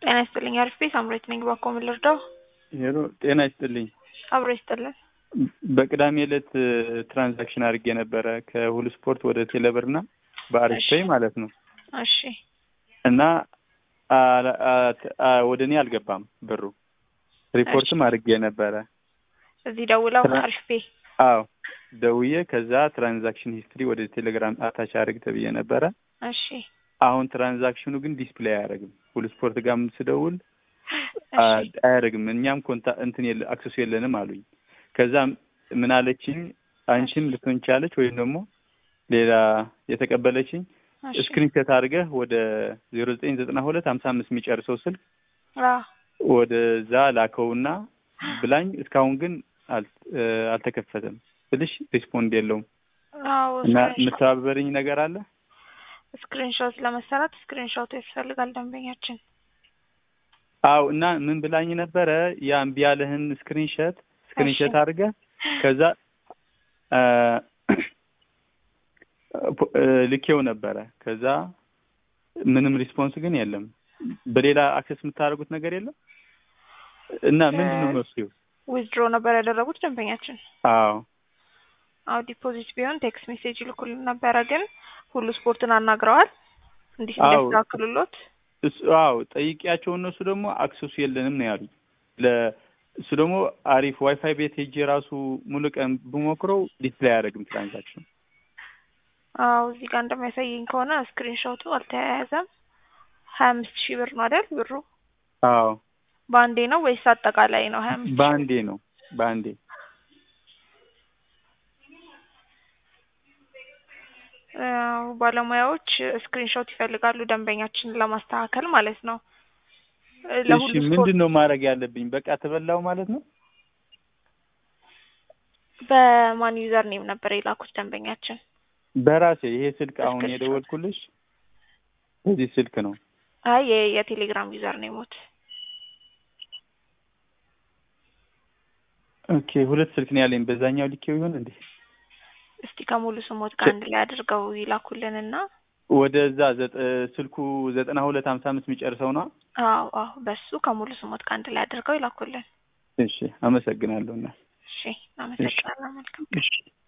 ጤና ይስጥልኝ። አሪፍ ቤት አምሮት ነኝ። ባኮ ምን ልርዳው? ሄሎ ጤና ይስጥልኝ። አብሮ ይስጥልን። በቅዳሜ ዕለት ትራንዛክሽን አድርጌ ነበረ ከሁሉ ስፖርት ወደ ቴሌብር እና በአሪፍ ፔይ ማለት ነው እሺ እና አ- አ- አ- ወደ እኔ አልገባም ብሩ። ሪፖርትም አድርጌ ነበረ። እዚህ ደውለው ትራ- አሪፍ ቤ አዎ ደውዬ ከዛ ትራንዛክሽን ሂስትሪ ወደ ቴሌግራም አታች አድርግ ተብዬ ነበረ። እሺ አሁን ትራንዛክሽኑ ግን ዲስፕሌይ አያደርግም። ሁሉ ስፖርት ጋር ስደውል እሺ አ- አያደርግም። እኛም ኮንታ እንትን የለ አክሰሱ የለንም አሉኝ። ከዛ ምን አለችኝ፣ አንቺም ልትሆን ቻለች ወይም ደግሞ ሌላ የተቀበለችኝ እሺ ስክሪንሾት አድርገህ ወደ ዜሮ ዘጠኝ ዘጠና ሁለት ሀምሳ አምስት የሚጨርሰው ስልክ አዎ ወደዛ ላከውና ብላኝ እስካሁን ግን አል- እ፣ አልተከፈተም ስልሽ ሪስፖንድ የለውም አዎ እና የምተባበረኝ ነገር አለ ስክሪንሾት ለመሰራት ስክሪንሾት ያስፈልጋል ደንበኛችን። አው እና ምን ብላኝ ነበረ ያ እምቢ ያለህን ስክሪንሾት ስክሪንሾት እሺ። አድርገህ ከዛ አ፣ ፖ- እ፣ ልኬው ነበረ ከዛ ምንም ሪስፖንስ ግን የለም በሌላ አክሰስ የምታደርጉት ነገር የለም እና ምንድን ነው መፍትሄው ዊዝድሮ ነበር ያደረጉት ደንበኛችን። አዎ አዎ ዲፖዚት ቢሆን ቴክስት ሜሴጅ ይልኩልን ነበረ፣ ግን ሁሉ ስፖርትን አናግረዋል እንዲህ አዎ። እንዲያስተካክሉሎት። እሱ አዎ ጠይቄያቸው እነሱ ደግሞ አክሰሱ የለንም ነው ያሉኝ። ለ እሱ ደግሞ አሪፍ ዋይፋይ ቤት ሄጄ ራሱ ሙሉ ቀን ብሞክረው ዲስፕሌይ አያደርግም ትራንዛክሽን። አዎ እዚህ ጋር እንደሚያሳየኝ ከሆነ ስክሪንሾቱ አልተያያዘም። ሀያ አምስት ሺህ ብር ነው አይደል ብሩ? አዎ በአንዴ ነው ወይስ አጠቃላይ ነው? ሀያ አምስት ሺህ በአንዴ ነው በአንዴ። አዎ፣ ባለሙያዎች ስክሪንሾት ይፈልጋሉ ደንበኛችንን ለማስተካከል ማለት ነው። እ፣ ለሁሉ እሺ ስፖርት ምንድን ነው ማድረግ ያለብኝ? በቃ ተበላው ማለት ነው? በማን ዩዘር ኔም ነበር የላኩት ደንበኛችን? በራሴ ይሄ ስልክ አሁን ስክሪንሾት። የደወልኩልሽ በዚህ ስልክ ነው። አይ የ- የቴሌግራም ዩዘር ኔሞት ኦኬ ሁለት ስልክ ነው ያለኝ። በዛኛው ልኬው ይሆን እንዴ? እስቲ ከሙሉ ስሞት ጋር አንድ ላይ አድርገው ይላኩልንና ወደዛ ዘጠ- ስልኩ ዘጠና ሁለት ሀምሳ አምስት የሚጨርሰው ነው። አዎ አዎ በሱ ከሙሉ ስሞት ጋር አንድ ላይ አድርገው ይላኩልን። እሺ አመሰግናለሁ እና እሺ አመሰግናለሁ። መልካም እሺ